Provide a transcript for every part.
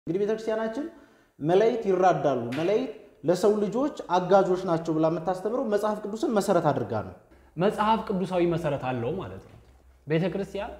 እንግዲህ ቤተክርስቲያናችን መላእክት ይራዳሉ፣ መላእክት ለሰው ልጆች አጋዦች ናቸው ብላ የምታስተምረው መጽሐፍ ቅዱስን መሰረት አድርጋ ነው። መጽሐፍ ቅዱሳዊ መሰረት አለው ማለት ነው። ቤተ ክርስቲያን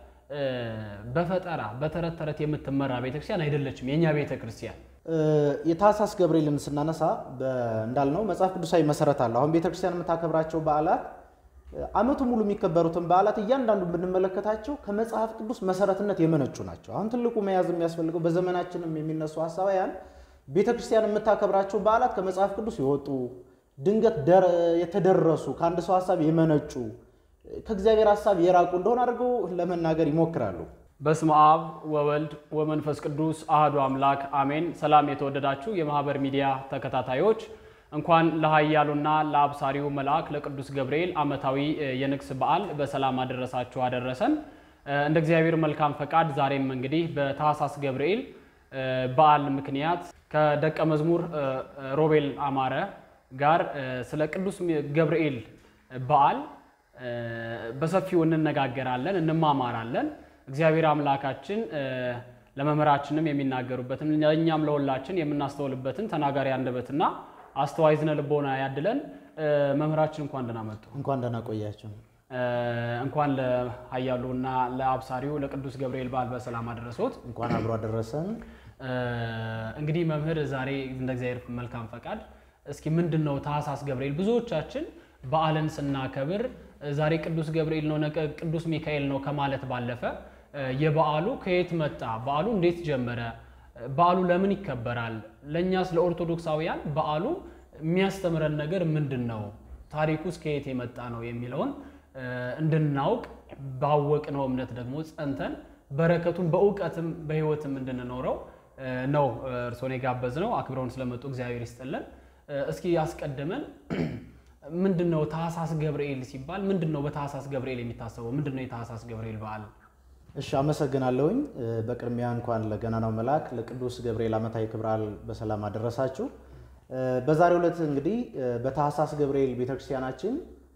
በፈጠራ በተረት ተረት የምትመራ ቤተክርስቲያን አይደለችም። የእኛ ቤተ ክርስቲያን የታህሳስ ገብርኤልን ስናነሳ እንዳልነው መጽሐፍ ቅዱሳዊ መሰረት አለው። አሁን ቤተክርስቲያን የምታከብራቸው በዓላት ዓመቱ ሙሉ የሚከበሩትን በዓላት እያንዳንዱ ብንመለከታቸው ከመጽሐፍ ቅዱስ መሰረትነት የመነጩ ናቸው። አሁን ትልቁ መያዝ የሚያስፈልገው በዘመናችንም የሚነሱ ሀሳባውያን ቤተክርስቲያን የምታከብራቸው በዓላት ከመጽሐፍ ቅዱስ የወጡ ድንገት የተደረሱ ከአንድ ሰው ሀሳብ የመነጩ ከእግዚአብሔር ሀሳብ የራቁ እንደሆነ አድርገው ለመናገር ይሞክራሉ። በስመ አብ ወወልድ ወመንፈስ ቅዱስ አህዱ አምላክ አሜን። ሰላም የተወደዳችሁ የማህበር ሚዲያ ተከታታዮች እንኳን ለኃያሉና ለአብሳሪው መልአክ ለቅዱስ ገብርኤል ዓመታዊ የንግስ በዓል በሰላም አደረሳችሁ አደረሰን። እንደ እግዚአብሔር መልካም ፈቃድ ዛሬም እንግዲህ በታህሳስ ገብርኤል በዓል ምክንያት ከደቀ መዝሙር ሮቤል አማረ ጋር ስለ ቅዱስ ገብርኤል በዓል በሰፊው እንነጋገራለን፣ እንማማራለን። እግዚአብሔር አምላካችን ለመምህራችንም የሚናገሩበትን ለእኛም ለሁላችን የምናስተውልበትን ተናጋሪ አንደበትና አስተዋይ ዝነ ልቦና ያድለን። መምህራችን እንኳን ደህና መጡ። እንኳን ደህና ቆያቸው። እንኳን ለኃያሉና ለአብሳሪው ለቅዱስ ገብርኤል በዓል በሰላም አደረሶት። እንኳን አብሮ አደረሰን። እንግዲህ መምህር ዛሬ እንደ እግዚአብሔር መልካም ፈቃድ እስኪ ምንድን ነው ታህሳስ ገብርኤል? ብዙዎቻችን በዓልን ስናከብር ዛሬ ቅዱስ ገብርኤል ነው ነገ ቅዱስ ሚካኤል ነው ከማለት ባለፈ የበዓሉ ከየት መጣ፣ በዓሉ እንዴት ጀመረ፣ በዓሉ ለምን ይከበራል፣ ለእኛስ ለኦርቶዶክሳውያን በዓሉ የሚያስተምረን ነገር ምንድን ነው፣ ታሪኩስ ከየት የመጣ ነው የሚለውን እንድናውቅ ባወቅነው እምነት ደግሞ ጸንተን በረከቱን በእውቀትም በሕይወትም እንድንኖረው ነው እርስዎን የጋበዝ ነው። አክብረውን ስለመጡ እግዚአብሔር ይስጥልን። እስኪ ያስቀድመን ምንድን ነው ታህሳስ ገብርኤል ሲባል ምንድን ነው በታህሳስ ገብርኤል የሚታሰበው ምንድን ነው የታህሳስ ገብርኤል በዓል? እሺ አመሰግናለሁኝ። በቅድሚያ እንኳን ለገናናው መልአክ ለቅዱስ ገብርኤል ዓመታዊ ክብረ በዓል በሰላም አደረሳችሁ። በዛሬው ዕለት እንግዲህ በታህሳስ ገብርኤል ቤተክርስቲያናችን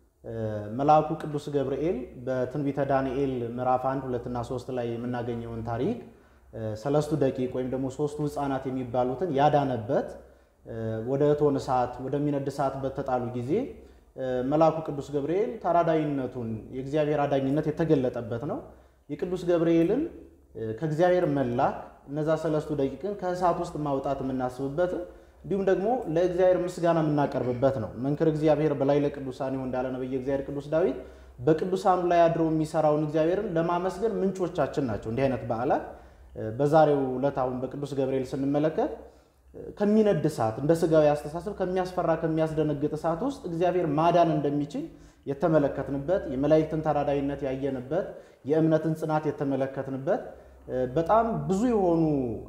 መልአኩ ቅዱስ ገብርኤል በትንቢተ ዳንኤል ምዕራፍ 1 2 እና 3 ላይ የምናገኘውን ታሪክ ሰለስቱ ደቂቅ ወይም ደግሞ ሶስቱ ሕፃናት የሚባሉትን ያዳነበት ወደ እቶን እሳት ወደሚነድ እሳት በተጣሉ ጊዜ መልአኩ ቅዱስ ገብርኤል ተራዳይነቱን የእግዚአብሔር አዳኝነት የተገለጠበት ነው። የቅዱስ ገብርኤልን ከእግዚአብሔር መላክ እነዛ ሰለስቱ ደቂቅን ከእሳት ውስጥ ማውጣት የምናስብበት እንዲሁም ደግሞ ለእግዚአብሔር ምስጋና የምናቀርብበት ነው። መንክር እግዚአብሔር በላይ ለቅዱሳን እንዳለ ነብየ እግዚአብሔር ቅዱስ ዳዊት በቅዱሳኑ ላይ አድሮ የሚሰራውን እግዚአብሔርን ለማመስገን ምንጮቻችን ናቸው። እንዲህ አይነት በዓላት በዛሬው ዕለት አሁን በቅዱስ ገብርኤል ስንመለከት ከሚነድ እሳት እንደ ስጋዊ አስተሳሰብ ከሚያስፈራ ከሚያስደነግጥ እሳት ውስጥ እግዚአብሔር ማዳን እንደሚችል የተመለከትንበት የመላእክትን ተራዳይነት ያየንበት የእምነትን ጽናት የተመለከትንበት በጣም ብዙ የሆኑ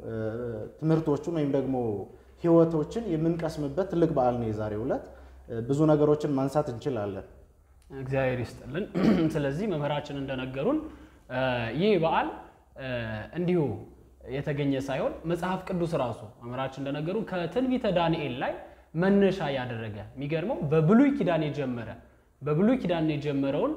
ትምህርቶችን ወይም ደግሞ ሕይወቶችን የምንቀስምበት ትልቅ በዓል ነው የዛሬው ዕለት። ብዙ ነገሮችን ማንሳት እንችላለን። እግዚአብሔር ይስጥልን። ስለዚህ መምህራችን እንደነገሩን ይህ በዓል እንዲሁ የተገኘ ሳይሆን መጽሐፍ ቅዱስ ራሱ መምህራችን እንደነገሩ ከትንቢተ ዳንኤል ላይ መነሻ ያደረገ የሚገርመው በብሉይ ኪዳን የጀመረ በብሉይ ኪዳን የጀመረውን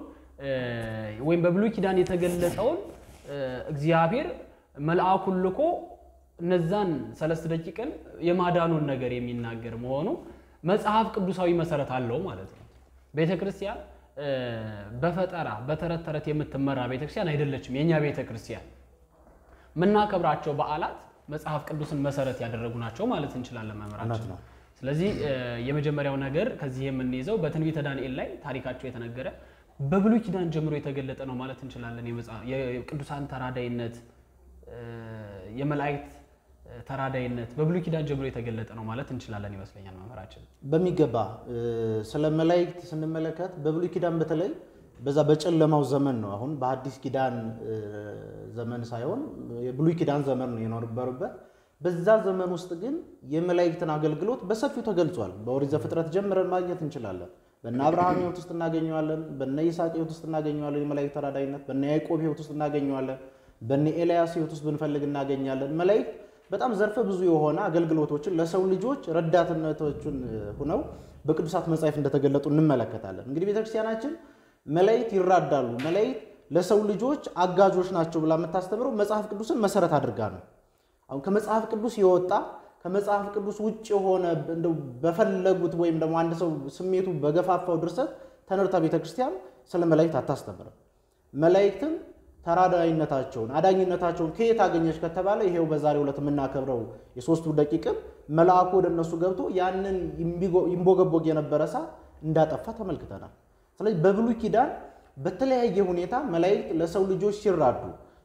ወይም በብሉይ ኪዳን የተገለጠውን እግዚአብሔር መልአኩን ልኮ እነዛን ሰለስት ደቂቅን የማዳኑን ነገር የሚናገር መሆኑ መጽሐፍ ቅዱሳዊ መሰረት አለው ማለት ነው። ቤተ ክርስቲያን በፈጠራ በተረት ተረት የምትመራ ቤተክርስቲያን አይደለችም። የእኛ ቤተ ክርስቲያን የምናከብራቸው በዓላት መጽሐፍ ቅዱስን መሰረት ያደረጉ ናቸው ማለት እንችላለን መምህራችን። ስለዚህ የመጀመሪያው ነገር ከዚህ የምንይዘው በትንቢተ ዳንኤል ላይ ታሪካቸው የተነገረ በብሉይ ኪዳን ጀምሮ የተገለጠ ነው ማለት እንችላለን። የቅዱሳን ተራዳይነት፣ የመላእክት ተራዳይነት በብሉይ ኪዳን ጀምሮ የተገለጠ ነው ማለት እንችላለን ይመስለኛል መምህራችን። በሚገባ ስለ መላእክት ስንመለከት በብሉይ ኪዳን በተለይ በዛ በጨለማው ዘመን ነው። አሁን በአዲስ ኪዳን ዘመን ሳይሆን የብሉይ ኪዳን ዘመን ነው የኖርበሩበት። በዛ ዘመን ውስጥ ግን የመላእክትን አገልግሎት በሰፊው ተገልጿል። በኦሪት ዘፍጥረት ጀምረን ማግኘት እንችላለን። በነ አብርሃም ሕይወት ውስጥ እናገኘዋለን። በነ ይስሐቅ ሕይወት ውስጥ እናገኘዋለን። የመላእክት ተራዳይነት በነ ያዕቆብ ሕይወት ውስጥ እናገኘዋለን። በነ ኤልያስ ሕይወት ውስጥ ብንፈልግ እናገኛለን። መላእክት በጣም ዘርፈ ብዙ የሆነ አገልግሎቶችን ለሰው ልጆች ረዳትነቶችን ሁነው በቅዱሳት መጻሕፍት እንደተገለጡ እንመለከታለን። እንግዲህ ቤተክርስቲያናችን መላእክት ይራዳሉ፣ መላእክት ለሰው ልጆች አጋዦች ናቸው ብላ የምታስተምረው መጽሐፍ ቅዱስን መሰረት አድርጋ ነው። አሁን ከመጽሐፍ ቅዱስ የወጣ ከመጽሐፍ ቅዱስ ውጭ የሆነ እንደው በፈለጉት ወይም ደግሞ አንድ ሰው ስሜቱ በገፋፋው ድርሰት ተነርታ ቤተክርስቲያን ስለ መላእክት አታስተምርም። መላእክትን ተራዳይነታቸውን አዳኝነታቸውን ከየት አገኘች ከተባለ ይሄው በዛሬው ዕለት የምናከብረው የሶስቱ ደቂቅም መልአኩ ወደ እነሱ ገብቶ ያንን ይንቦገቦግ የነበረ እሳት እንዳጠፋ ተመልክተናል። ስለዚህ በብሉይ ኪዳን በተለያየ ሁኔታ መላእክት ለሰው ልጆች ሲራዱ፣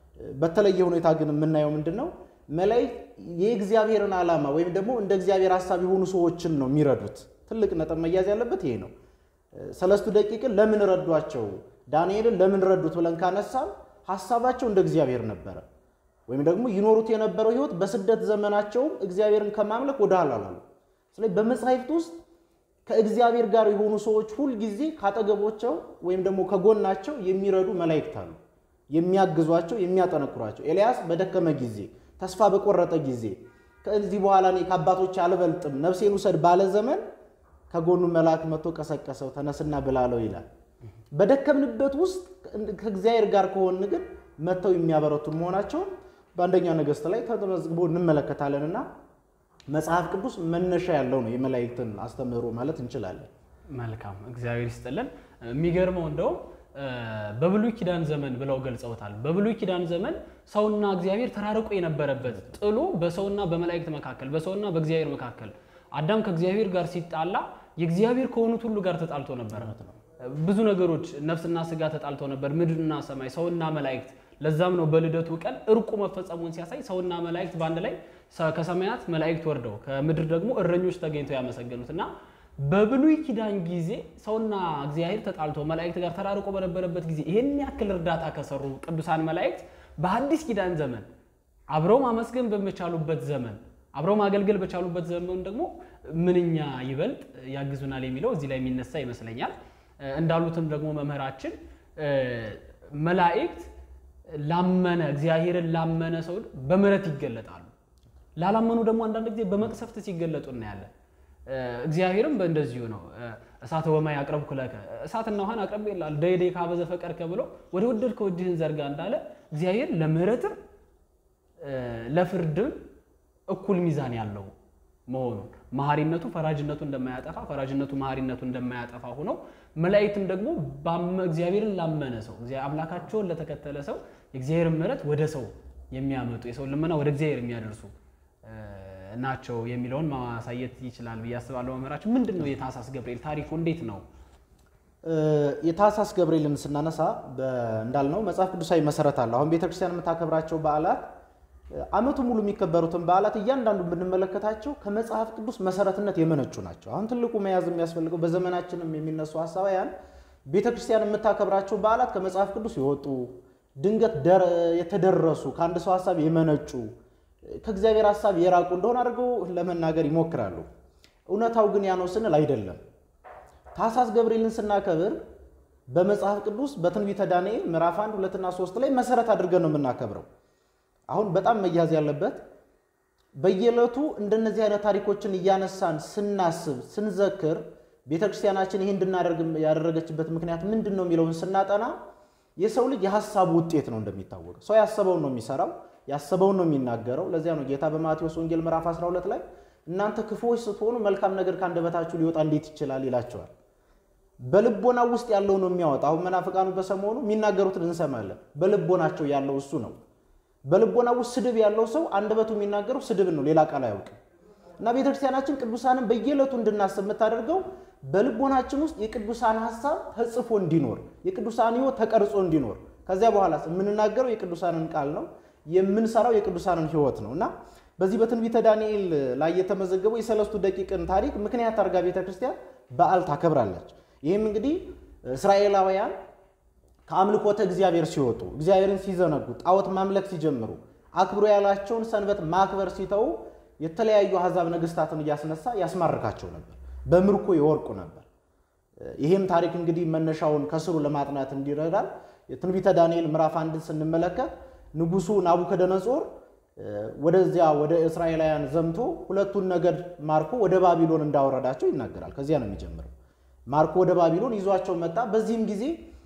በተለየ ሁኔታ ግን የምናየው ምንድን ነው? መላእክት የእግዚአብሔርን ዓላማ ወይም ደግሞ እንደ እግዚአብሔር ሀሳብ የሆኑ ሰዎችን ነው የሚረዱት። ትልቅ ነጥብ መያዝ ያለበት ይሄ ነው። ሰለስቱ ደቂቅን ለምን ረዷቸው? ዳንኤልን ለምን ረዱት ብለን ካነሳም ሀሳባቸው እንደ እግዚአብሔር ነበረ። ወይም ደግሞ ይኖሩት የነበረው ሕይወት በስደት ዘመናቸውም እግዚአብሔርን ከማምለክ ወደ ኋላ አላሉ። ስለዚህ በመጻሕፍት ውስጥ ከእግዚአብሔር ጋር የሆኑ ሰዎች ሁልጊዜ ካጠገቦቸው ወይም ደግሞ ከጎናቸው የሚረዱ መላእክት አሉ፣ የሚያግዟቸው፣ የሚያጠነክሯቸው። ኤልያስ በደከመ ጊዜ፣ ተስፋ በቆረጠ ጊዜ ከዚህ በኋላ እኔ ከአባቶች አልበልጥም ነፍሴን ውሰድ ባለ ዘመን ከጎኑ መልአክ መጥቶ ቀሰቀሰው፣ ተነስና ብላለው ይላል። በደከምንበት ውስጥ ከእግዚአብሔር ጋር ከሆን ግን መጥተው የሚያበረቱን መሆናቸውን በአንደኛ ነገሥት ላይ ተመዝግቦ እንመለከታለንና መጽሐፍ ቅዱስ መነሻ ያለው ነው የመላእክትን አስተምህሮ ማለት እንችላለን። መልካም እግዚአብሔር ይስጥልን። የሚገርመው እንደውም በብሉይ ኪዳን ዘመን ብለው ገልጸውታል። በብሉይ ኪዳን ዘመን ሰውና እግዚአብሔር ተራርቆ የነበረበት ጥሉ በሰውና በመላእክት መካከል፣ በሰውና በእግዚአብሔር መካከል አዳም ከእግዚአብሔር ጋር ሲጣላ የእግዚአብሔር ከሆኑት ሁሉ ጋር ተጣልቶ ነበረ። ብዙ ነገሮች ነፍስና ስጋ ተጣልቶ ነበር፣ ምድርና ሰማይ፣ ሰውና መላእክት። ለዛም ነው በልደቱ ቀን እርቁ መፈጸሙን ሲያሳይ ሰውና መላእክት በአንድ ላይ ከሰማያት መላእክት ወርደው ከምድር ደግሞ እረኞች ተገኝተው ያመሰገኑት እና በብሉይ ኪዳን ጊዜ ሰውና እግዚአብሔር ተጣልቶ መላእክት ጋር ተራርቆ በነበረበት ጊዜ ይህን ያክል እርዳታ ከሰሩ ቅዱሳን መላእክት በአዲስ ኪዳን ዘመን አብረው ማመስገን በመቻሉበት ዘመን አብረው ማገልገል በቻሉበት ዘመን ደግሞ ምንኛ ይበልጥ ያግዙናል የሚለው እዚህ ላይ የሚነሳ ይመስለኛል። እንዳሉትም ደግሞ መምህራችን መላእክት ላመነ እግዚአብሔርን ላመነ ሰው በምሕረት ይገለጣሉ። ላላመኑ ደግሞ አንዳንድ ጊዜ በመቅሰፍት ሲገለጡ እናያለን። እግዚአብሔርም በእንደዚሁ ነው። እሳተ ወማይ አቅረብኩ ለከ እሳትና ውሃን አቅርብ ይላል ደይዴ ካበዘ ፈቀድከ ብሎ ወደ ወደድከው እጅህን ዘርጋ እንዳለ እግዚአብሔር ለምሕረትም ለፍርድም እኩል ሚዛን ያለው መሆኑን መሐሪነቱ ፈራጅነቱ እንደማያጠፋ ፈራጅነቱ መሐሪነቱ እንደማያጠፋ ሆኖ መላእክትም ደግሞ እግዚአብሔርን ላመነ ሰው አምላካቸውን ለተከተለ ሰው የእግዚአብሔር ምሕረት ወደ ሰው የሚያመጡ የሰው ልመና ወደ እግዚአብሔር የሚያደርሱ ናቸው የሚለውን ማሳየት ይችላል ብዬ አስባለሁ። መምህራችን ምንድን ነው የታኅሳስ ገብርኤል ታሪኩ እንዴት ነው? የታኅሳስ ገብርኤልን ስናነሳ እንዳልነው መጽሐፍ ቅዱሳዊ መሰረት አለው። አሁን ቤተክርስቲያን የምታከብራቸው በዓላት ዓመቱ ሙሉ የሚከበሩትን በዓላት እያንዳንዱ ብንመለከታቸው ከመጽሐፍ ቅዱስ መሰረትነት የመነጩ ናቸው። አሁን ትልቁ መያዝ የሚያስፈልገው በዘመናችንም የሚነሱ ሀሳባውያን ቤተክርስቲያን የምታከብራቸው በዓላት ከመጽሐፍ ቅዱስ የወጡ ድንገት የተደረሱ ከአንድ ሰው ሀሳብ የመነጩ ከእግዚአብሔር ሀሳብ የራቁ እንደሆነ አድርገው ለመናገር ይሞክራሉ። እውነታው ግን ያ ነው ስንል አይደለም። ታኅሳስ ገብርኤልን ስናከብር በመጽሐፍ ቅዱስ በትንቢተ ዳንኤል ምዕራፍ 1 2ና 3 ላይ መሰረት አድርገን ነው የምናከብረው። አሁን በጣም መያዝ ያለበት በየዕለቱ እንደነዚህ አይነት ታሪኮችን እያነሳን ስናስብ ስንዘክር ቤተክርስቲያናችን ይህ እንድናደርግ ያደረገችበት ምክንያት ምንድን ነው የሚለውን ስናጠና የሰው ልጅ የሀሳቡ ውጤት ነው። እንደሚታወቀው ሰው ያሰበውን ነው የሚሰራው፣ ያሰበውን ነው የሚናገረው። ለዚያ ነው ጌታ በማቴዎስ ወንጌል ምዕራፍ 12 ላይ እናንተ ክፉዎች ስትሆኑ መልካም ነገር ከአንደበታችሁ ሊወጣ እንዴት ይችላል ይላቸዋል። በልቦና ውስጥ ያለው ነው የሚያወጣ። አሁን መናፍቃኑ በሰሞኑ የሚናገሩትን እንሰማለን። በልቦናቸው ያለው እሱ ነው። በልቦና ውስጥ ስድብ ያለው ሰው አንደበቱ የሚናገረው ስድብን ነው፣ ሌላ ቃል አያውቅም። እና ቤተክርስቲያናችን ቅዱሳንን በየዕለቱ እንድናስብ የምታደርገው በልቦናችን ውስጥ የቅዱሳን ሀሳብ ተጽፎ እንዲኖር የቅዱሳን ሕይወት ተቀርጾ እንዲኖር ከዚያ በኋላ የምንናገረው የቅዱሳንን ቃል ነው፣ የምንሰራው የቅዱሳንን ሕይወት ነው እና በዚህ በትንቢተ ዳንኤል ላይ የተመዘገበው የሰለስቱ ደቂቅን ታሪክ ምክንያት አድርጋ ቤተክርስቲያን በዓል ታከብራለች። ይህም እንግዲህ እስራኤላውያን ከአምልኮተ እግዚአብሔር ሲወጡ እግዚአብሔርን ሲዘነጉ ጣዖት ማምለክ ሲጀምሩ አክብሮ ያላቸውን ሰንበት ማክበር ሲተዉ የተለያዩ አሕዛብ ነገስታትን እያስነሳ ያስማርካቸው ነበር፣ በምርኮ ይወርቁ ነበር። ይህም ታሪክ እንግዲህ መነሻውን ከስሩ ለማጥናት እንዲረዳል የትንቢተ ዳንኤል ምዕራፍ አንድን ስንመለከት ንጉሱ ናቡከደነጾር ወደዚያ ወደ እስራኤላውያን ዘምቶ ሁለቱን ነገድ ማርኮ ወደ ባቢሎን እንዳወረዳቸው ይናገራል። ከዚያ ነው የሚጀምረው። ማርኮ ወደ ባቢሎን ይዟቸው መጣ። በዚህም ጊዜ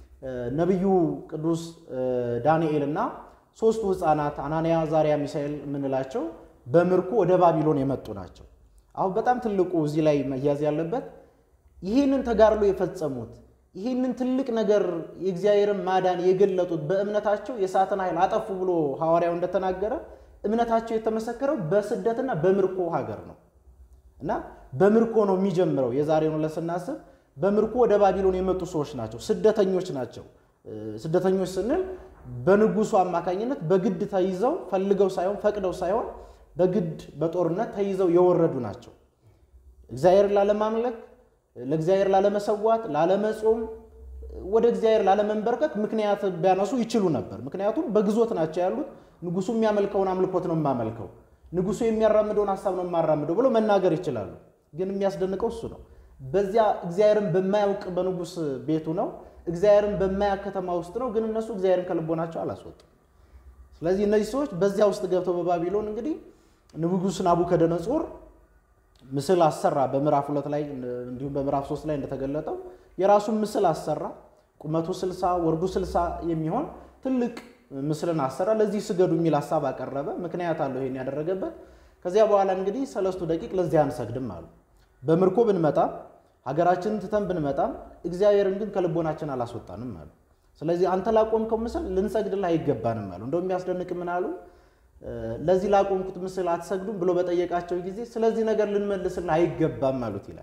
ነቢዩ ቅዱስ ዳንኤል እና ሶስቱ ህፃናት አናንያ፣ ዛሪያ፣ ሚሳኤል የምንላቸው በምርኮ ወደ ባቢሎን የመጡ ናቸው። አሁን በጣም ትልቁ እዚህ ላይ መያዝ ያለበት ይህንን ተጋድሎ የፈጸሙት ይህንን ትልቅ ነገር የእግዚአብሔርን ማዳን የገለጡት በእምነታቸው የእሳትን ኃይል አጠፉ ብሎ ሐዋርያው እንደተናገረ እምነታቸው የተመሰከረው በስደትና በምርኮ ሀገር ነው እና በምርኮ ነው የሚጀምረው። የዛሬውን ዕለት ስናስብ በምርኮ ወደ ባቢሎን የመጡ ሰዎች ናቸው፣ ስደተኞች ናቸው። ስደተኞች ስንል በንጉሱ አማካኝነት በግድ ተይዘው ፈልገው ሳይሆን ፈቅደው ሳይሆን በግድ በጦርነት ተይዘው የወረዱ ናቸው። እግዚአብሔርን ላለማምለክ፣ ለእግዚአብሔር ላለመሰዋት፣ ላለመጾም፣ ወደ እግዚአብሔር ላለመንበርከክ ምክንያት ቢያነሱ ይችሉ ነበር። ምክንያቱም በግዞት ናቸው ያሉት። ንጉሱ የሚያመልከውን አምልኮት ነው የማመልከው፣ ንጉሱ የሚያራምደውን ሀሳብ ነው የማራምደው ብሎ መናገር ይችላሉ። ግን የሚያስደንቀው እሱ ነው። በዚያ እግዚአብሔርን በማያውቅ በንጉስ ቤቱ ነው እግዚአብሔርን በማያውቅ ከተማ ውስጥ ነው። ግን እነሱ እግዚአብሔርን ከልቦናቸው አላስወጡም። ስለዚህ እነዚህ ሰዎች በዚያ ውስጥ ገብተው በባቢሎን እንግዲህ ንጉሥ ናቡከደነጾር ምስል አሰራ። በምዕራፍ ሁለት ላይ እንዲሁም በምዕራፍ ሶስት ላይ እንደተገለጠው የራሱን ምስል አሰራ። ቁመቱ ስልሳ ወርዱ ስልሳ የሚሆን ትልቅ ምስልን አሰራ። ለዚህ ስገዱ የሚል ሀሳብ አቀረበ። ምክንያት አለው ይሄን ያደረገበት። ከዚያ በኋላ እንግዲህ ሰለስቱ ደቂቅ ለዚህ አንሰግድም አሉ። በምርኮ ብንመጣም ሀገራችንን ትተን ብንመጣም እግዚአብሔርን ግን ከልቦናችን አላስወጣንም አሉ። ስለዚህ አንተ ላቆምከው ምስል ልንሰግድልህ አይገባንም አሉ። እንደው የሚያስደንቅ ምን አሉ? ለዚህ ላቆምኩት ምስል አትሰግዱም ብሎ በጠየቃቸው ጊዜ ስለዚህ ነገር ልንመልስልህ አይገባም አሉት ይላል።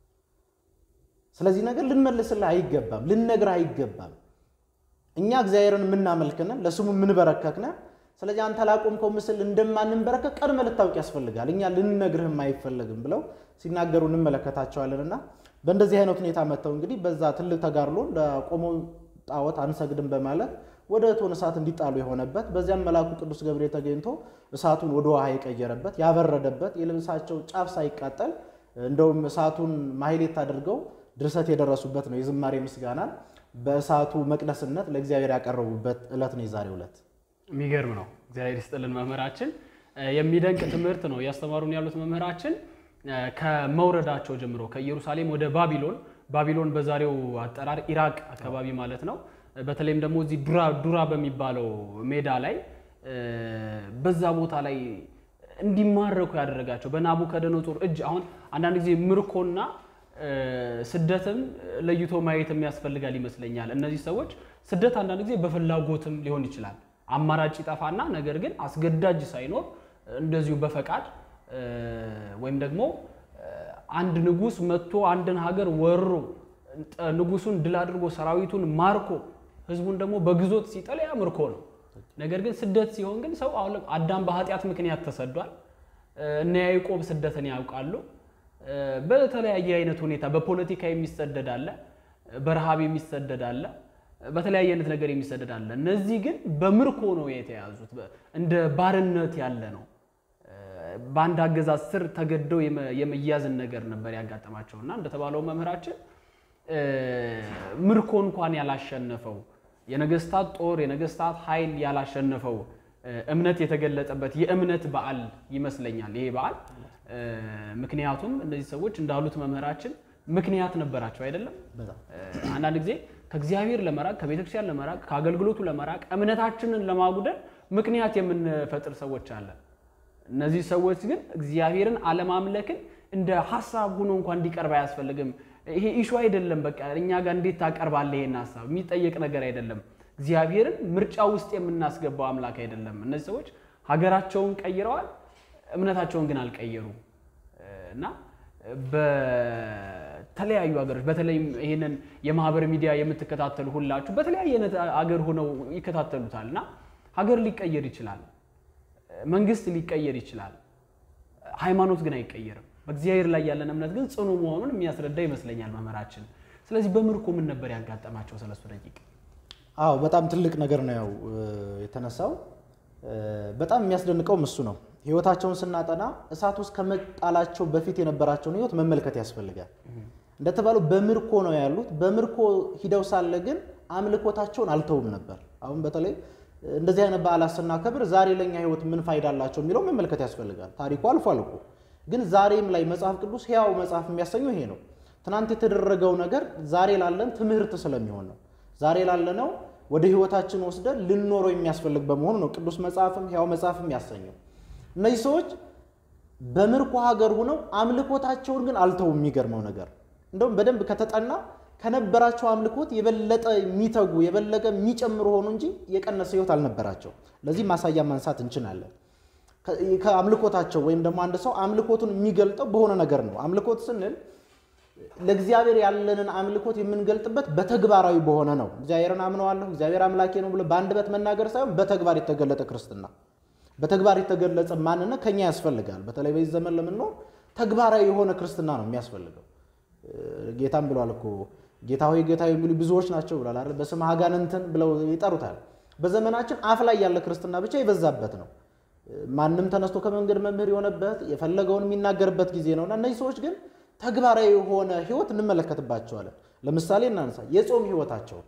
ስለዚህ ነገር ልንመልስልህ አይገባም፣ ልንነግርህ አይገባም። እኛ እግዚአብሔርን የምናመልክነን ለስሙ የምንበረከክነን። ስለዚህ አንተ ላቆምከው ምስል እንደማንንበረከክ ቀድመህ ልታውቅ ያስፈልጋል። እኛ ልንነግርህም አይፈለግም ብለው ሲናገሩ እንመለከታቸዋለንና በእንደዚህ አይነት ሁኔታ መጥተው እንግዲህ በዛ ትልቅ ተጋድሎ ለቆመው ጣዖት አንሰግድም በማለት ወደ እቶን እሳት እንዲጣሉ የሆነበት በዚያም መልአኩ ቅዱስ ገብርኤል ተገኝቶ እሳቱን ወደ ውሃ የቀየረበት ያበረደበት የልብሳቸው ጫፍ ሳይቃጠል እንደውም እሳቱን ማሕሌት አድርገው ድርሰት የደረሱበት ነው። የዝማሬ ምስጋናን በእሳቱ መቅደስነት ለእግዚአብሔር ያቀረቡበት ዕለት ነው የዛሬው ዕለት። የሚገርም ነው። እግዚአብሔር ይስጥልን መምህራችን። የሚደንቅ ትምህርት ነው እያስተማሩን ያሉት መምህራችን ከመውረዳቸው ጀምሮ ከኢየሩሳሌም ወደ ባቢሎን ባቢሎን በዛሬው አጠራር ኢራቅ አካባቢ ማለት ነው። በተለይም ደግሞ እዚህ ዱራ ዱራ በሚባለው ሜዳ ላይ በዛ ቦታ ላይ እንዲማረኩ ያደረጋቸው በናቡከደነጾር እጅ። አሁን አንዳንድ ጊዜ ምርኮና ስደትም ለይቶ ማየት የሚያስፈልጋል ይመስለኛል። እነዚህ ሰዎች ስደት አንዳንድ ጊዜ በፍላጎትም ሊሆን ይችላል። አማራጭ ይጠፋና ነገር ግን አስገዳጅ ሳይኖር እንደዚሁ በፈቃድ ወይም ደግሞ አንድ ንጉሥ መጥቶ አንድን ሀገር ወሮ ንጉሱን ድል አድርጎ ሰራዊቱን ማርኮ ህዝቡን ደግሞ በግዞት ሲጥል ያ ምርኮ ነው። ነገር ግን ስደት ሲሆን ግን ሰው አሁን አዳም በኃጢአት ምክንያት ተሰዷል። እነ ያዕቆብ ስደትን ያውቃሉ። በተለያየ አይነት ሁኔታ በፖለቲካ የሚሰደድ አለ፣ በረሃብ የሚሰደድ አለ፣ በተለያየ አይነት ነገር የሚሰደድ አለ። እነዚህ ግን በምርኮ ነው የተያዙት። እንደ ባርነት ያለ ነው። በአንድ አገዛዝ ስር ተገደው የመያዝን ነገር ነበር ያጋጠማቸው እና እንደተባለው መምህራችን ምርኮ እንኳን ያላሸነፈው የነገስታት ጦር የነገስታት ኃይል ያላሸነፈው እምነት የተገለጠበት የእምነት በዓል ይመስለኛል ይሄ በዓል። ምክንያቱም እነዚህ ሰዎች እንዳሉት መምህራችን ምክንያት ነበራቸው አይደለም። አንዳንድ ጊዜ ከእግዚአብሔር ለመራቅ ከቤተክርስቲያን ለመራቅ ከአገልግሎቱ ለመራቅ እምነታችንን ለማጉደል ምክንያት የምንፈጥር ሰዎች አለን። እነዚህ ሰዎች ግን እግዚአብሔርን አለማምለክን እንደ ሀሳብ ሆኖ እንኳን እንዲቀርብ አያስፈልግም። ይሄ ኢሹ አይደለም። በቃ እኛ ጋር እንዴት ታቀርባለህ? ይሄን ሀሳብ የሚጠየቅ ነገር አይደለም። እግዚአብሔርን ምርጫ ውስጥ የምናስገባው አምላክ አይደለም። እነዚህ ሰዎች ሀገራቸውን ቀይረዋል፣ እምነታቸውን ግን አልቀየሩም እና በተለያዩ ሀገሮች በተለይም ይህንን የማህበር ሚዲያ የምትከታተሉ ሁላችሁ በተለያየ አይነት ሀገር ሆነው ይከታተሉታል እና ሀገር ሊቀየር ይችላል መንግስት ሊቀየር ይችላል። ሃይማኖት ግን አይቀየርም። በእግዚአብሔር ላይ ያለን እምነት ግን ጽኑ መሆኑን የሚያስረዳ ይመስለኛል መምህራችን። ስለዚህ በምርኮ ምን ነበር ያጋጠማቸው ሰለስቱ ደቂቅ? አዎ በጣም ትልቅ ነገር ነው ያው የተነሳው። በጣም የሚያስደንቀውም እሱ ነው። ህይወታቸውን ስናጠና እሳት ውስጥ ከመጣላቸው በፊት የነበራቸውን ህይወት መመልከት ያስፈልጋል። እንደተባለው በምርኮ ነው ያሉት። በምርኮ ሂደው ሳለ ግን አምልኮታቸውን አልተውም ነበር። አሁን በተለይ እንደዚህ አይነት በዓላት ስናከብር ዛሬ ለኛ ህይወት ምን ፋይዳ አላቸው የሚለው መመልከት ያስፈልጋል። ታሪኩ አልፏል እኮ ግን ዛሬም ላይ መጽሐፍ ቅዱስ ሕያው መጽሐፍ የሚያሰኘው ይሄ ነው። ትናንት የተደረገው ነገር ዛሬ ላለን ትምህርት ስለሚሆን ነው። ዛሬ ላለነው ወደ ህይወታችን ወስደን ልንኖረው የሚያስፈልግ በመሆኑ ነው ቅዱስ መጽሐፍም ሕያው መጽሐፍም ያሰኘው። እነዚህ ሰዎች በምርኮ ሀገር ሆነው አምልኮታቸውን ግን አልተውም። የሚገርመው ነገር እንደውም በደንብ ከተጠና ከነበራቸው አምልኮት የበለጠ የሚተጉ የበለጠ የሚጨምሩ ሆኑ እንጂ የቀነሰ ሕይወት አልነበራቸው። ለዚህ ማሳያ ማንሳት እንችላለን። ከአምልኮታቸው ወይም ደግሞ አንድ ሰው አምልኮቱን የሚገልጠው በሆነ ነገር ነው። አምልኮት ስንል ለእግዚአብሔር ያለንን አምልኮት የምንገልጥበት በተግባራዊ በሆነ ነው። እግዚአብሔርን አምነዋለሁ፣ እግዚአብሔር አምላኬ ነው ብሎ በአንደበት መናገር ሳይሆን በተግባር የተገለጠ ክርስትና፣ በተግባር የተገለጸ ማንነት ከኛ ያስፈልጋል። በተለይ በዚህ ዘመን ለምንኖር ተግባራዊ የሆነ ክርስትና ነው የሚያስፈልገው። ጌታም ብሏል እኮ ጌታ ሆይ ጌታ የሚሉ ብዙዎች ናቸው ብሏል አይደል? በስምህ አጋንንትን ብለው ይጠሩታል። በዘመናችን አፍ ላይ ያለ ክርስትና ብቻ የበዛበት ነው። ማንም ተነስቶ ከመንገድ መምህር የሆነበት የፈለገውን የሚናገርበት ጊዜ ነውና እነዚህ ሰዎች ግን ተግባራዊ የሆነ ሕይወት እንመለከትባቸዋለን። ለምሳሌ እናንሳ የጾም ሕይወታቸውን።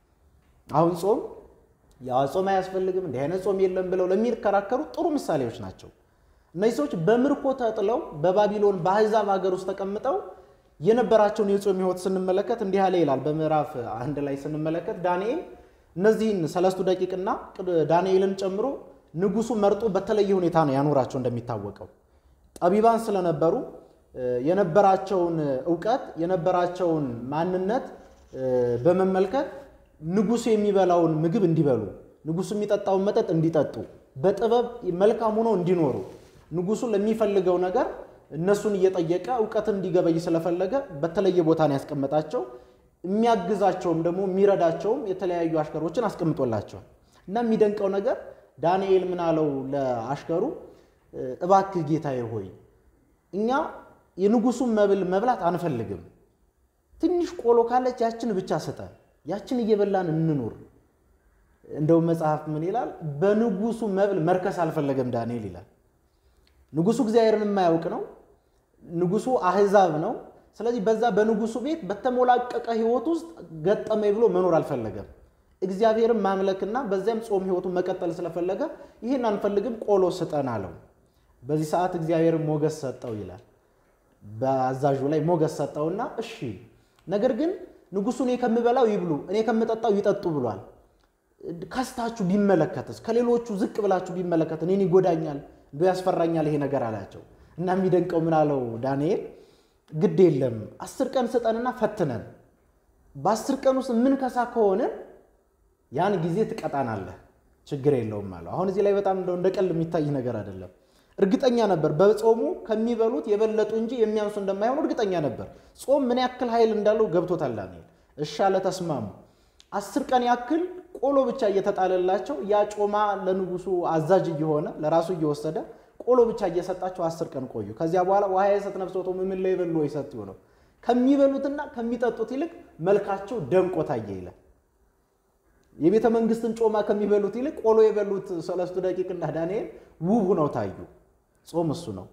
አሁን ጾም ያው ጾም አያስፈልግም እንዲህ አይነት ጾም የለም ብለው ለሚከራከሩ ጥሩ ምሳሌዎች ናቸው። እነዚህ ሰዎች በምርኮ ተጥለው በባቢሎን በአሕዛብ ሀገር ውስጥ ተቀምጠው የነበራቸውን የጾም ሕይወት ስንመለከት እንዲህ ያለ ይላል። በምዕራፍ አንድ ላይ ስንመለከት ዳንኤል እነዚህን ሰለስቱ ደቂቅና ዳንኤልን ጨምሮ ንጉሱ መርጦ በተለየ ሁኔታ ነው ያኖራቸው። እንደሚታወቀው ጠቢባን ስለነበሩ የነበራቸውን እውቀት የነበራቸውን ማንነት በመመልከት ንጉሱ የሚበላውን ምግብ እንዲበሉ፣ ንጉሱ የሚጠጣውን መጠጥ እንዲጠጡ፣ በጥበብ መልካም ሆነው እንዲኖሩ ንጉሱ ለሚፈልገው ነገር እነሱን እየጠየቀ እውቀትን እንዲገበይ ስለፈለገ በተለየ ቦታ ነው ያስቀመጣቸው። የሚያግዛቸውም ደግሞ የሚረዳቸውም የተለያዩ አሽከሮችን አስቀምጦላቸዋል። እና የሚደንቀው ነገር ዳንኤል ምን አለው ለአሽከሩ፣ እባክህ ጌታዬ ሆይ እኛ የንጉሱን መብል መብላት አንፈልግም። ትንሽ ቆሎ ካለች ያችን ብቻ ስጠን፣ ያችን እየበላን እንኑር። እንደውም መጽሐፍ ምን ይላል? በንጉሱ መብል መርከስ አልፈለገም ዳንኤል ይላል። ንጉሱ እግዚአብሔርን የማያውቅ ነው። ንጉሱ አህዛብ ነው። ስለዚህ በዛ በንጉሱ ቤት በተሞላቀቀ ሕይወት ውስጥ ገጠመኝ ብሎ መኖር አልፈለገም። እግዚአብሔርን ማምለክና በዚያም ጾም ሕይወቱን መቀጠል ስለፈለገ ይህን አንፈልግም፣ ቆሎ ስጠን አለው። በዚህ ሰዓት እግዚአብሔርን ሞገስ ሰጠው ይላል። በአዛዡ ላይ ሞገስ ሰጠውና እሺ፣ ነገር ግን ንጉሱ እኔ ከምበላው ይብሉ፣ እኔ ከምጠጣው ይጠጡ ብሏል። ከስታችሁ ቢመለከትስ፣ ከሌሎቹ ዝቅ ብላችሁ ቢመለከት እኔን ይጎዳኛል፣ እንዶ ያስፈራኛል ይሄ ነገር አላቸው። እና የሚደንቀው ምን አለው ዳንኤል፣ ግድ የለም አስር ቀን ስጠንና ፈትነን፣ በአስር ቀን ውስጥ ምን ከሳ ከሆንን ያን ጊዜ ትቀጣናለህ፣ ችግር የለውም አለው። አሁን እዚህ ላይ በጣም እንደው እንደ ቀልድ የሚታይ ነገር አይደለም። እርግጠኛ ነበር በጾሙ ከሚበሉት የበለጡ እንጂ የሚያንሱ እንደማይሆኑ እርግጠኛ ነበር። ጾም ምን ያክል ኃይል እንዳለው ገብቶታል ዳንኤል። እሺ አለ፣ ተስማሙ። አስር ቀን ያክል ቆሎ ብቻ እየተጣለላቸው ያ ጮማ ለንጉሱ አዛዥ እየሆነ ለራሱ እየወሰደ ቆሎ ብቻ እየሰጣቸው አስር ቀን ቆዩ። ከዚያ በኋላ ውሃ የሰጥ ነፍሶቶ ምን ላይ በሉ ይሰጥ ይሆነው ከሚበሉትና ከሚጠጡት ይልቅ መልካቸው ደምቆ ታየ ይላል። የቤተ መንግስትን ጮማ ከሚበሉት ይልቅ ቆሎ የበሉት ሰለስቱ ደቂቅና ዳንኤል ውብ ሆነው ታዩ። ጾም እሱ ነው።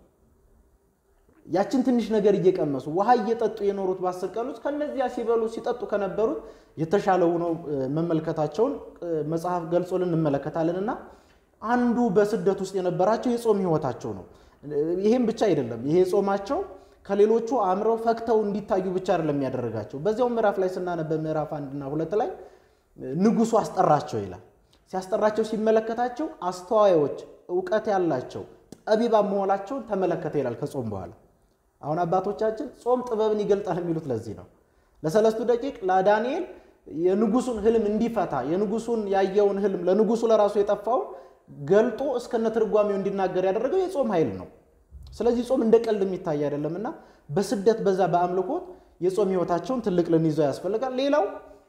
ያችን ትንሽ ነገር እየቀመሱ ውሃ እየጠጡ የኖሩት በአስር ቀን ውስጥ ከነዚያ ሲበሉ ሲጠጡ ከነበሩት የተሻለ ሆነው መመልከታቸውን መጽሐፍ ገልጾልን እንመለከታለን። እና አንዱ በስደት ውስጥ የነበራቸው የጾም ህይወታቸው ነው። ይሄም ብቻ አይደለም። ይሄ ጾማቸው ከሌሎቹ አምረው ፈክተው እንዲታዩ ብቻ አይደለም የሚያደርጋቸው። በዚያው ምዕራፍ ላይ ስናነብ ምዕራፍ አንድና ሁለት ላይ ንጉሱ አስጠራቸው ይላል። ሲያስጠራቸው ሲመለከታቸው አስተዋዮች፣ እውቀት ያላቸው ጠቢባን መሆናቸውን ተመለከተ ይላል ከጾም በኋላ አሁን አባቶቻችን ጾም ጥበብን ይገልጣል የሚሉት ለዚህ ነው። ለሰለስቱ ደቂቅ ለዳንኤል የንጉሱን ህልም እንዲፈታ የንጉሱን ያየውን ህልም ለንጉሱ ለራሱ የጠፋውን ገልጦ እስከነ ትርጓሜው እንዲናገር ያደረገው የጾም ኃይል ነው። ስለዚህ ጾም እንደ ቀልድ የሚታይ አይደለም እና በስደት በዛ በአምልኮት የጾም ህይወታቸውን ትልቅ ልንይዘው ያስፈልጋል። ሌላው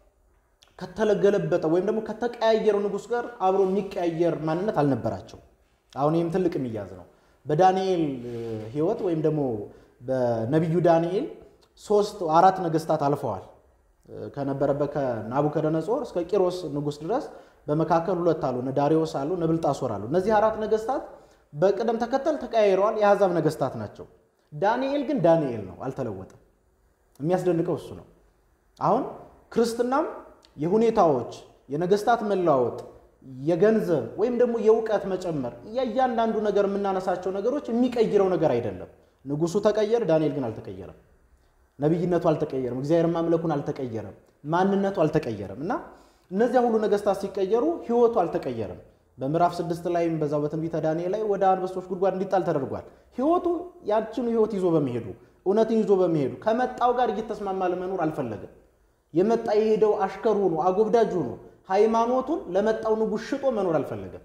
ከተለገለበጠ ወይም ደግሞ ከተቀያየረው ንጉስ ጋር አብሮ የሚቀያየር ማንነት አልነበራቸው። አሁን ይህም ትልቅ የሚያዝ ነው። በዳንኤል ህይወት ወይም ደግሞ በነቢዩ ዳንኤል ሶስት አራት ነገስታት አልፈዋል። ከነበረበት ከናቡከደነጾር እስከ ቂሮስ ንጉስ ድረስ በመካከል ሁለት አሉ፣ እነ ዳሪዮስ አሉ፣ እነ ብልጣሶር አሉ። እነዚህ አራት ነገስታት በቅደም ተከተል ተቀያይረዋል። የአሕዛብ ነገስታት ናቸው። ዳንኤል ግን ዳንኤል ነው፣ አልተለወጠም። የሚያስደንቀው እሱ ነው። አሁን ክርስትናም የሁኔታዎች የነገስታት መለዋወጥ የገንዘብ ወይም ደግሞ የእውቀት መጨመር የእያንዳንዱ ነገር የምናነሳቸው ነገሮች የሚቀይረው ነገር አይደለም። ንጉሱ ተቀየረ፣ ዳንኤል ግን አልተቀየረም። ነቢይነቱ አልተቀየረም። እግዚአብሔር ማምለኩን አልተቀየረም። ማንነቱ አልተቀየረም። እና እነዚያ ሁሉ ነገስታት ሲቀየሩ ህይወቱ አልተቀየረም። በምዕራፍ ስድስት ላይም በዛው በትንቢተ ዳንኤል ላይ ወደ አንበሶች ጉድጓድ እንዲጣል ተደርጓል። ህይወቱ ያችኑ ህይወት ይዞ በመሄዱ እውነትን ይዞ በመሄዱ ከመጣው ጋር እየተስማማ ለመኖር አልፈለገም። የመጣ የሄደው አሽከሩ ነው፣ አጎብዳጁ ነው። ሃይማኖቱን ለመጣው ንጉሥ ሽጦ መኖር አልፈለገም።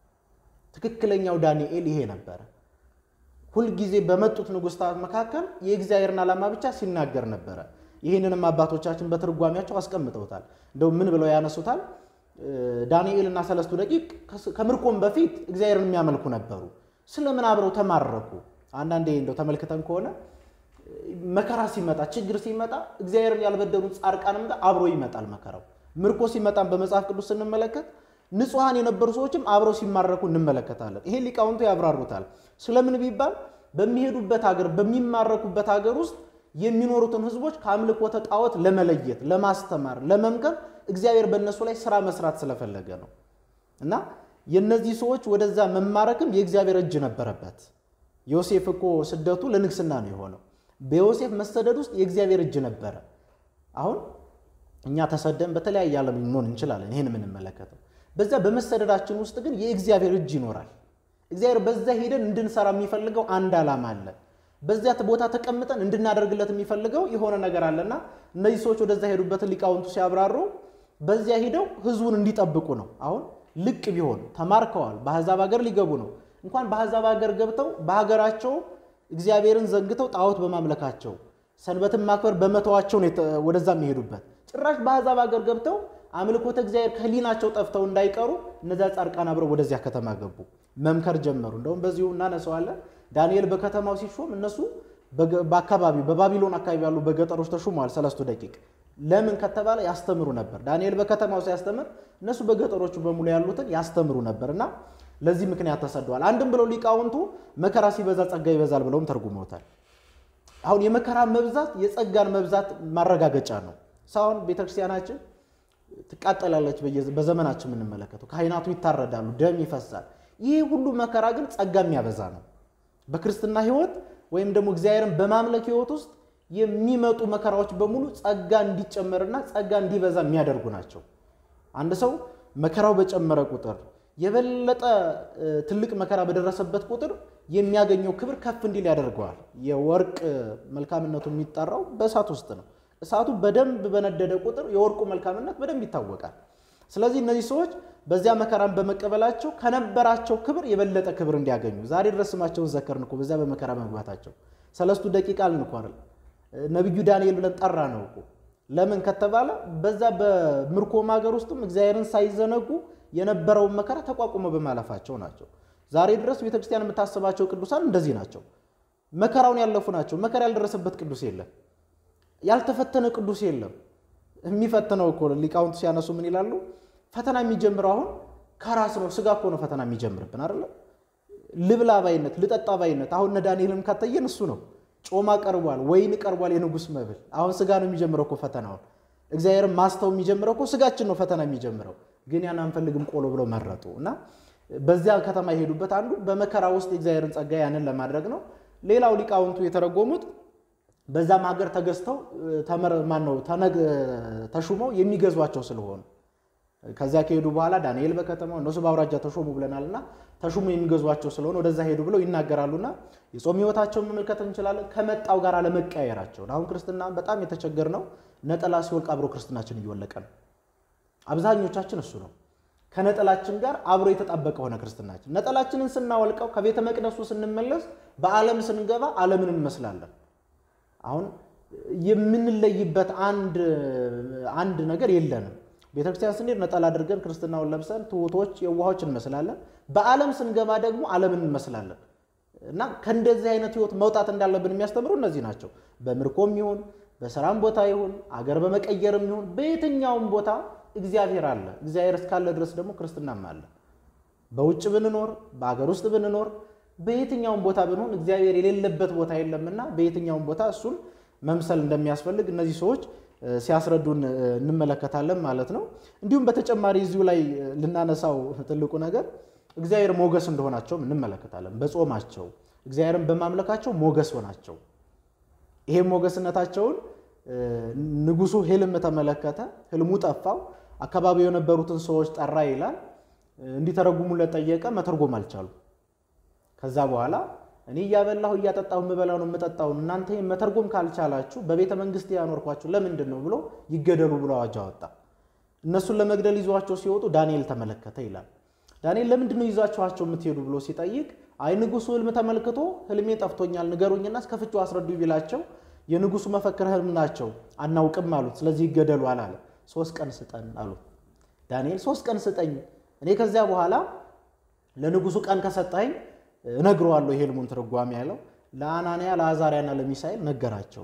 ትክክለኛው ዳንኤል ይሄ ነበረ። ሁልጊዜ በመጡት ንጉሥታት መካከል የእግዚአብሔርን ዓላማ ብቻ ሲናገር ነበረ። ይህንንም አባቶቻችን በትርጓሜያቸው አስቀምጠውታል። እንደው ምን ብለው ያነሱታል? ዳንኤል እና ሰለስቱ ደቂቅ ከምርኮም በፊት እግዚአብሔርን የሚያመልኩ ነበሩ። ስለምን አብረው ተማረኩ? አንዳንዴ እንደው ተመልክተን ከሆነ መከራ ሲመጣ ችግር ሲመጣ እግዚአብሔርን ያልበደሉት ጻድቃንም ጋር አብሮ ይመጣል መከራው። ምርኮ ሲመጣም በመጽሐፍ ቅዱስ ስንመለከት ንጹሐን የነበሩ ሰዎችም አብረው ሲማረኩ እንመለከታለን። ይሄ ሊቃውንቱ ያብራሩታል። ስለምን ቢባል በሚሄዱበት ሀገር በሚማረኩበት ሀገር ውስጥ የሚኖሩትን ሕዝቦች ከአምልኮተ ጣዖት ለመለየት፣ ለማስተማር፣ ለመምከር እግዚአብሔር በእነሱ ላይ ስራ መስራት ስለፈለገ ነው እና የእነዚህ ሰዎች ወደዛ መማረክም የእግዚአብሔር እጅ ነበረበት። ዮሴፍ እኮ ስደቱ ለንግስና ነው የሆነው። በዮሴፍ መሰደድ ውስጥ የእግዚአብሔር እጅ ነበረ። አሁን እኛ ተሰደን በተለያየ ዓለም ልንሆን እንችላለን። ይህን የምንመለከተው በዚያ በመሰደዳችን ውስጥ ግን የእግዚአብሔር እጅ ይኖራል። እግዚአብሔር በዛ ሄደን እንድንሰራ የሚፈልገው አንድ ዓላማ አለ። በዚያ ቦታ ተቀምጠን እንድናደርግለት የሚፈልገው የሆነ ነገር አለና እነዚህ ሰዎች ወደዛ ሄዱበትን ሊቃውንቱ ሲያብራሩ በዚያ ሂደው ህዝቡን እንዲጠብቁ ነው። አሁን ልቅ ቢሆን ተማርከዋል፣ በአሕዛብ ሀገር ሊገቡ ነው። እንኳን በአሕዛብ ሀገር ገብተው በሀገራቸው እግዚአብሔርን ዘንግተው ጣዖት በማምለካቸው ሰንበትን ማክበር በመተዋቸው ነው ወደዛ የሚሄዱበት። ጭራሽ በአሕዛብ ሀገር ገብተው አምልኮተ እግዚአብሔር ከህሊናቸው ጠፍተው እንዳይቀሩ እነዚያ ጻድቃን አብረው ወደዚያ ከተማ ገቡ፣ መምከር ጀመሩ። እንደውም በዚሁ እናነሳዋለን። ዳንኤል በከተማው ሲሾም እነሱ በአካባቢው በባቢሎን አካባቢ ያሉ በገጠሮች ተሹመዋል። ሰለስቱ ደቂቅ ለምን ከተባለ ያስተምሩ ነበር። ዳንኤል በከተማው ሲያስተምር እነሱ በገጠሮቹ በሙሉ ያሉትን ያስተምሩ ነበር እና ለዚህ ምክንያት ተሰደዋል። አንድም ብለው ሊቃውንቱ መከራ ሲበዛ ጸጋ ይበዛል ብለውም ተርጉመውታል። አሁን የመከራ መብዛት የጸጋን መብዛት ማረጋገጫ ነው። ሳሁን ቤተክርስቲያናችን ትቃጠላለች። በዘመናችን የምንመለከተው ካህናቱ ይታረዳሉ፣ ደም ይፈሳል። ይህ ሁሉ መከራ ግን ጸጋ የሚያበዛ ነው። በክርስትና ሕይወት ወይም ደግሞ እግዚአብሔርን በማምለክ ሕይወት ውስጥ የሚመጡ መከራዎች በሙሉ ጸጋ እንዲጨመርና ጸጋ እንዲበዛ የሚያደርጉ ናቸው። አንድ ሰው መከራው በጨመረ ቁጥር የበለጠ ትልቅ መከራ በደረሰበት ቁጥር የሚያገኘው ክብር ከፍ እንዲል ያደርገዋል። የወርቅ መልካምነቱ የሚጠራው በእሳት ውስጥ ነው። እሳቱ በደንብ በነደደ ቁጥር የወርቁ መልካምነት በደንብ ይታወቃል። ስለዚህ እነዚህ ሰዎች በዚያ መከራን በመቀበላቸው ከነበራቸው ክብር የበለጠ ክብር እንዲያገኙ ዛሬ ድረስ ስማቸውን ዘከርን እኮ በዚያ በመከራ መግባታቸው። ሰለስቱ ደቂቅ አልን እኮ አይደል? ነቢዩ ዳንኤል ብለን ጠራ ነው እኮ። ለምን ከተባለ በዛ በምርኮም ሀገር ውስጥም እግዚአብሔርን ሳይዘነጉ የነበረውን መከራ ተቋቁመው በማለፋቸው ናቸው። ዛሬ ድረስ ቤተክርስቲያን የምታስባቸው ቅዱሳን እንደዚህ ናቸው። መከራውን ያለፉ ናቸው። መከራ ያልደረሰበት ቅዱስ የለም። ያልተፈተነ ቅዱስ የለም። የሚፈትነው እኮ ሊቃውንቱ ሲያነሱ ምን ይላሉ? ፈተና የሚጀምረው አሁን ከራስ ነው። ስጋ እኮ ነው ፈተና የሚጀምርብን አይደለ? ልብላ ባይነት፣ ልጠጣ ባይነት። አሁን እነ ዳንኤልም ካተየን እሱ ነው። ጮማ ቀርቧል፣ ወይን ቀርቧል፣ የንጉሥ መብል። አሁን ስጋ ነው የሚጀምረው እኮ ፈተናውን። እግዚአብሔርን ማስተው የሚጀምረው እኮ ስጋችን ነው ፈተና የሚጀምረው። ግን ያን አንፈልግም ቆሎ ብለው መረጡ እና በዚያ ከተማ የሄዱበት አንዱ በመከራ ውስጥ የእግዚአብሔርን ጸጋ ያንን ለማድረግ ነው። ሌላው ሊቃውንቱ የተረጎሙት በዛም ሀገር ተገዝተው ማን ነው ተሹመው የሚገዟቸው ስለሆኑ ከዚያ ከሄዱ በኋላ ዳንኤል በከተማው እነሱ በአውራጃ ተሾሙ ብለናልና ተሹሙ የሚገዟቸው ስለሆነ ወደዛ ሄዱ ብለው ይናገራሉና የጾም ሕይወታቸውን መመልከት እንችላለን። ከመጣው ጋር አለመቀያየራቸውን አሁን ክርስትና በጣም የተቸገር ነው። ነጠላ ሲወልቅ አብሮ ክርስትናችን እየወለቀ ነው። አብዛኞቻችን እሱ ነው። ከነጠላችን ጋር አብሮ የተጣበቀ ሆነ ክርስትናችን። ነጠላችንን ስናወልቀው ከቤተ መቅደሱ ስንመለስ በዓለም ስንገባ ዓለምን እንመስላለን። አሁን የምንለይበት አንድ አንድ ነገር የለንም። ቤተክርስቲያን ስንሄድ ነጠላ አድርገን ክርስትናውን ለብሰን ትሑቶች፣ የዋሆች እንመስላለን። በዓለም ስንገባ ደግሞ ዓለምን እንመስላለን እና ከእንደዚህ አይነት ህይወት መውጣት እንዳለብን የሚያስተምሩ እነዚህ ናቸው። በምርኮም ይሁን በስራም ቦታ ይሁን አገር በመቀየርም ይሁን በየትኛውም ቦታ እግዚአብሔር አለ። እግዚአብሔር እስካለ ድረስ ደግሞ ክርስትናም አለ። በውጭ ብንኖር በአገር ውስጥ ብንኖር በየትኛውም ቦታ ብንሆን እግዚአብሔር የሌለበት ቦታ የለምና በየትኛውም ቦታ እሱን መምሰል እንደሚያስፈልግ እነዚህ ሰዎች ሲያስረዱን እንመለከታለን ማለት ነው። እንዲሁም በተጨማሪ እዚሁ ላይ ልናነሳው ትልቁ ነገር እግዚአብሔር ሞገስ እንደሆናቸውም እንመለከታለን። በጾማቸው እግዚአብሔርን በማምለካቸው ሞገስ ሆናቸው። ይሄም ሞገስነታቸውን ንጉሱ ህልም ተመለከተ፣ ህልሙ ጠፋው፣ አካባቢው የነበሩትን ሰዎች ጠራ ይላል። እንዲተረጉሙለት ጠየቀ። መተርጎም አልቻሉ። ከዛ በኋላ እኔ እያበላሁ እያጠጣሁ የምበላው ነው የምጠጣውን እናንተ ይህን መተርጎም ካልቻላችሁ በቤተ መንግስት ያኖርኳችሁ ለምንድን ነው ብሎ ይገደሉ ብሎ አዋጅ አወጣ። እነሱን ለመግደል ይዟቸው ሲወጡ ዳንኤል ተመለከተ ይላል። ዳንኤል ለምንድን ነው ይዟችኋቸው የምትሄዱ ብሎ ሲጠይቅ አይ ንጉሱ ህልም ተመልክቶ ህልሜ ጠፍቶኛል ንገሩኝና እስከ ፍቺው አስረዱ ቢላቸው የንጉሱ መፈክር ህልም ናቸው አናውቅም አሉት። ስለዚህ ይገደሉ አላለ። ሶስት ቀን ስጠን አሉት። ዳንኤል ሶስት ቀን ስጠኝ፣ እኔ ከዚያ በኋላ ለንጉሱ ቀን ከሰጠኝ እነግረዋለሁ የህልሙን ትርጓሜ ያለው ለአናንያ ለአዛሪያና ለሚሳኤል ነገራቸው።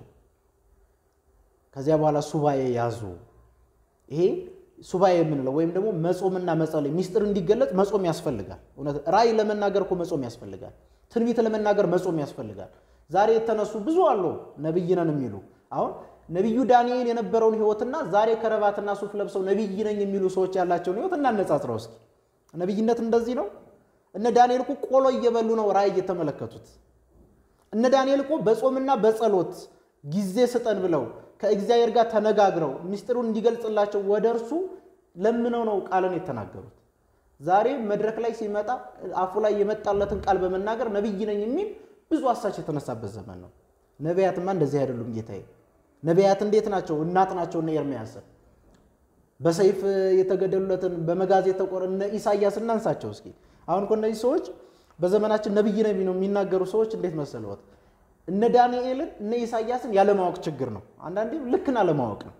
ከዚያ በኋላ ሱባኤ ያዙ። ይሄ ሱባኤ የምንለው ወይም ደግሞ መጾምና መጸለይ ሚስጥር እንዲገለጽ መጾም ያስፈልጋል። እውነት ራእይ ለመናገር እኮ መጾም ያስፈልጋል። ትንቢት ለመናገር መጾም ያስፈልጋል። ዛሬ የተነሱ ብዙ አሉ ነቢይ ነን የሚሉ አሁን ነቢዩ ዳንኤል የነበረውን ህይወትና ዛሬ ከረባትና ሱፍ ለብሰው ነቢይ ነኝ የሚሉ ሰዎች ያላቸውን ህይወት እናነጻጽረው እስኪ። ነቢይነት እንደዚህ ነው? እነ ዳንኤል እኮ ቆሎ እየበሉ ነው ራእይ እየተመለከቱት። እነ ዳንኤል እኮ በጾምና በጸሎት ጊዜ ስጠን ብለው ከእግዚአብሔር ጋር ተነጋግረው ምስጢሩን እንዲገልጽላቸው ወደ እርሱ ለምነው ነው ቃልን የተናገሩት። ዛሬ መድረክ ላይ ሲመጣ አፉ ላይ የመጣለትን ቃል በመናገር ነቢይ ነኝ የሚል ብዙ አሳች የተነሳበት ዘመን ነው። ነቢያትማ እንደዚህ አይደሉም ጌታዬ። ነቢያት እንዴት ናቸው? እናት ናቸው። እነ ኤርምያስን በሰይፍ የተገደሉለትን በመጋዝ የተቆረ እነ ኢሳያስ እናንሳቸው እስኪ። አሁን እኮ እነዚህ ሰዎች በዘመናችን ነቢይ ነቢ ነው የሚናገሩ ሰዎች እንዴት መሰለዎት? እነ ዳንኤልን እነ ኢሳያስን ያለማወቅ ችግር ነው። አንዳንዴም ልክን አለማወቅ ነው።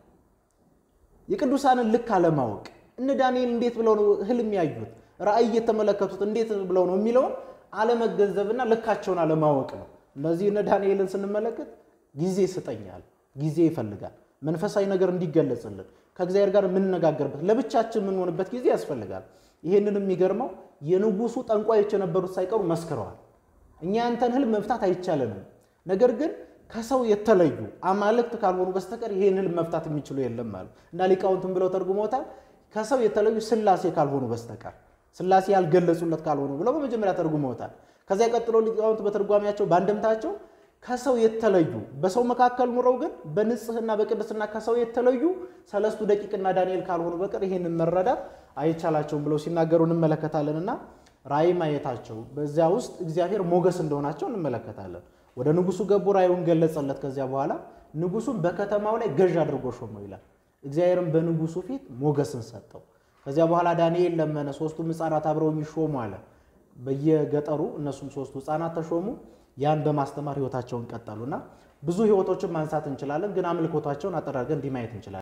የቅዱሳንን ልክ አለማወቅ። እነ ዳንኤል እንዴት ብለው ነው ህልም ያዩት ራእይ የተመለከቱት እንዴት ብለው ነው የሚለውን አለመገንዘብና ልካቸውን አለማወቅ ነው። እነዚህ እነ ዳንኤልን ስንመለከት ጊዜ ስጠኛል፣ ጊዜ ይፈልጋል። መንፈሳዊ ነገር እንዲገለጽልን ከእግዚአብሔር ጋር የምንነጋገርበት ለብቻችን የምንሆንበት ጊዜ ያስፈልጋል። ይህንን የሚገርመው የንጉሱ ጠንቋዮች የነበሩት ሳይቀሩ መስክረዋል። እኛ ያንተን ህልም መፍታት አይቻለንም፣ ነገር ግን ከሰው የተለዩ አማልክት ካልሆኑ በስተቀር ይህን ህልም መፍታት የሚችሉ የለም አሉ እና ሊቃውንትን ብለው ተርጉመውታል። ከሰው የተለዩ ስላሴ ካልሆኑ በስተቀር ስላሴ ያልገለጹለት ካልሆኑ ብለው በመጀመሪያ ተርጉመውታል። ከዚያ ቀጥሎ ሊቃውንት በትርጓሜያቸው በአንድምታቸው ከሰው የተለዩ በሰው መካከል ኑረው ግን በንጽህና በቅድስና ከሰው የተለዩ ሰለስቱ ደቂቅና ዳንኤል ካልሆኑ በቀር ይህንን መረዳት አይቻላቸውም ብለው ሲናገሩ እንመለከታለን እና ራእይ ማየታቸው በዚያ ውስጥ እግዚአብሔር ሞገስ እንደሆናቸው እንመለከታለን። ወደ ንጉሱ ገቡ፣ ራእዩን ገለጸለት። ከዚያ በኋላ ንጉሱን በከተማው ላይ ገዥ አድርጎ ሾመው ይላል። እግዚአብሔርም በንጉሱ ፊት ሞገስን ሰጠው። ከዚያ በኋላ ዳንኤል ለመነ፣ ሶስቱም ሕፃናት አብረው ይሾሙ አለ። በየገጠሩ እነሱም ሶስቱ ሕፃናት ተሾሙ። ያን በማስተማር ህይወታቸውን ቀጠሉና ብዙ ህይወቶችን ማንሳት እንችላለን፣ ግን አምልኮታቸውን አጠራርገን እንዲህ ማየት እንችላለን።